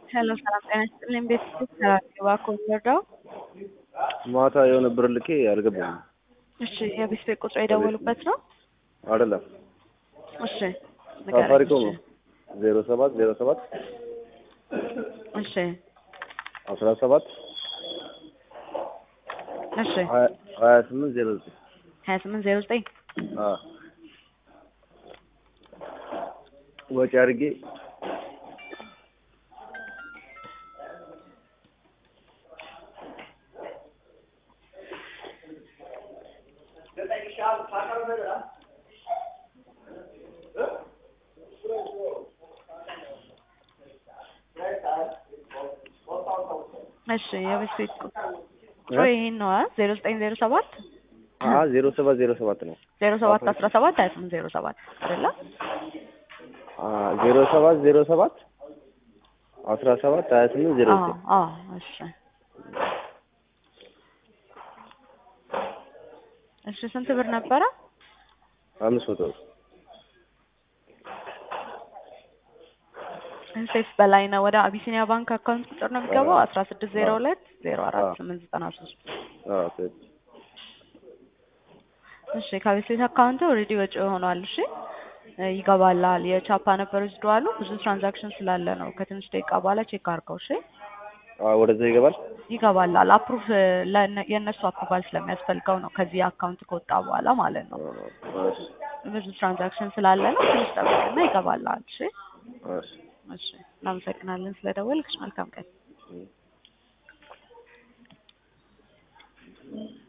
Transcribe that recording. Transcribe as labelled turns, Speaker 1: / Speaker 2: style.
Speaker 1: ሄሎ ሰላም ጤና ይስጥልኝ። ቤተሰብ ሰራተኛ ኮንሰርዳው
Speaker 2: ማታ የሆነ ብር ልኬ አልገባም።
Speaker 1: እሺ የቤት ቤት ቁጥር የደወሉበት ነው?
Speaker 2: አይደለም
Speaker 1: እሺ ንገረኝ።
Speaker 2: ሳፋሪኮም
Speaker 1: እሺ
Speaker 2: ነው ዜሮ ሰባት ዜሮ ሰባት
Speaker 1: እሺ
Speaker 2: አስራ ሰባት
Speaker 1: እሺ
Speaker 2: ሀያ ሀያ ስምንት ዜሮ ዘጠኝ
Speaker 1: ሀያ ስምንት ዜሮ ዘጠኝ
Speaker 2: አዎ ወጪ አድርጌ
Speaker 1: እሺ የቤት ቤት ቁጥር ይሄን ነው ዜሮ ዘጠኝ ዜሮ ሰባት
Speaker 2: አ ዜሮ ሰባት ዜሮ ሰባት ነው
Speaker 1: ዜሮ ሰባት አስራ ሰባት ሀያ ስምንት ዜሮ ሰባት አይደለ?
Speaker 2: አ ዜሮ ሰባት ዜሮ ሰባት አስራ ሰባት ሀያ ስምንት ዜሮ
Speaker 1: አዎ
Speaker 2: ዘጠኝ
Speaker 1: አዎ እሺ እሺ ስንት ብር ነበረ?
Speaker 2: አምስት መቶ ብር
Speaker 1: ሴፍ በላይ ነው። ወደ አቢሲኒያ ባንክ አካውንት ቁጥር ነው የሚገባው አስራ ስድስት ዜሮ ሁለት ዜሮ አራት
Speaker 2: አዎ።
Speaker 1: ስምንት ዘጠና ሶስት
Speaker 2: አዎ ትክክል
Speaker 1: እሺ ከቤት ቤት አካውንት ኦልሬዲ ወጪ ሆኗል። እሺ እ ይገባላል። የቻፓ ነበር ወስደዋሉ ብዙ ትራንዛክሽን ስላለ ነው። ከትንሽ ደቂቃ በኋላ ቼክ አድርገው። እሺ
Speaker 2: አ ወደዛ ይገባል
Speaker 1: ይገባላል። አፕሩቭ የእነሱ አፕሩቫል ስለሚያስፈልገው ነው ከዚህ አካውንት ከወጣ በኋላ ማለት ነው።
Speaker 2: አ እሺ
Speaker 1: ብዙ ትራንዛክሽን ስላለ ነው። ትንሽ ጠብቅና ይገባላል። እሺ
Speaker 2: እሺ
Speaker 1: እሺ እናመሰግናለን ስለደወልክሽ። መልካም ቀን።
Speaker 2: እም